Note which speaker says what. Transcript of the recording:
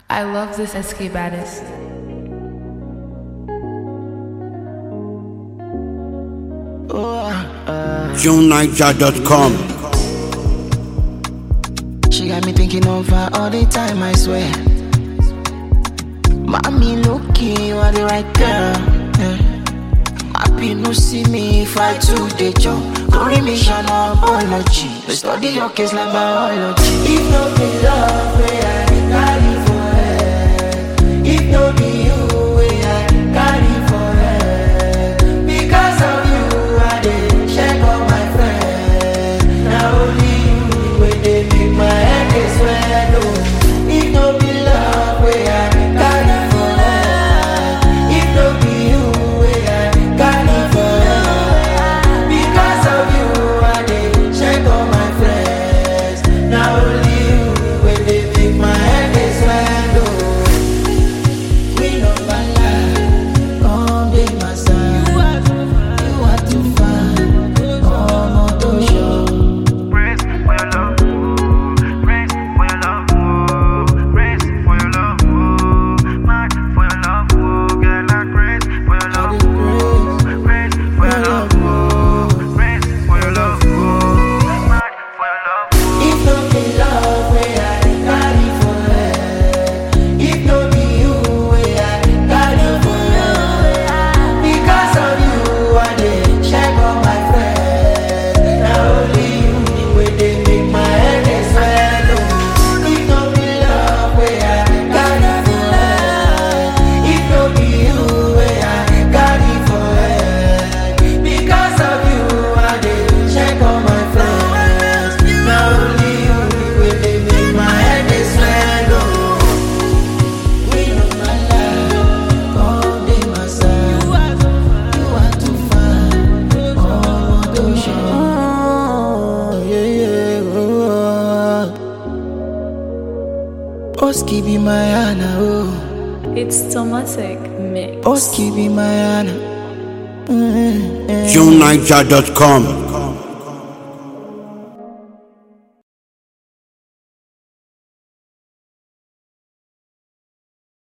Speaker 1: I love this SK baddest.
Speaker 2: JuneNiger.com.
Speaker 3: She got me thinking of her all the time, I swear. Mommy, looking, you are the right girl. Yeah. Happy no see me if I do the job. Glory mission or apology. We study your case like biology. If no be love, where I carry for head. If no be you, where I carry for head. Because of you, I dey check on my friends. Now only you, where they make my head dey swell. oh. If no be love, where I carry for head. If no be you, where I carry for head. Because of you, I dey check on my friends. Now only you, where they make my head dey swell. oh. We no bala, come dey my side. You are too fine, ọmọ tó ṣọ.
Speaker 4: Praise for your love, oh. praise for your love, oh. praise for your love, oh. mad for your love, oh. girl I praise for your
Speaker 3: I
Speaker 4: love,
Speaker 3: dey
Speaker 4: oh.
Speaker 3: praise.
Speaker 4: praise for your love, oh. praise for your love, oh. mad for your love, oh.
Speaker 3: If no be love wey I dey carry for head, if no be you wey I dey carry for head, because of you I dey check on my friends. Na only you wey dey make my head dey swell. oh. If no be love wey I dey carry for head, if no be you wey I dey carry for head, because of you I dey check on my friends. Na only you wey dey make my head dey swell. oh. We no mala, come dey my side. You are too fine, ọmọ tó ṣọ. Yeah, yeah, oh. Oski be my Anna, oh.
Speaker 1: It's Tomatic Mix.
Speaker 3: Oski be my Anna. Mm, eh.
Speaker 2: JuneNiger.com.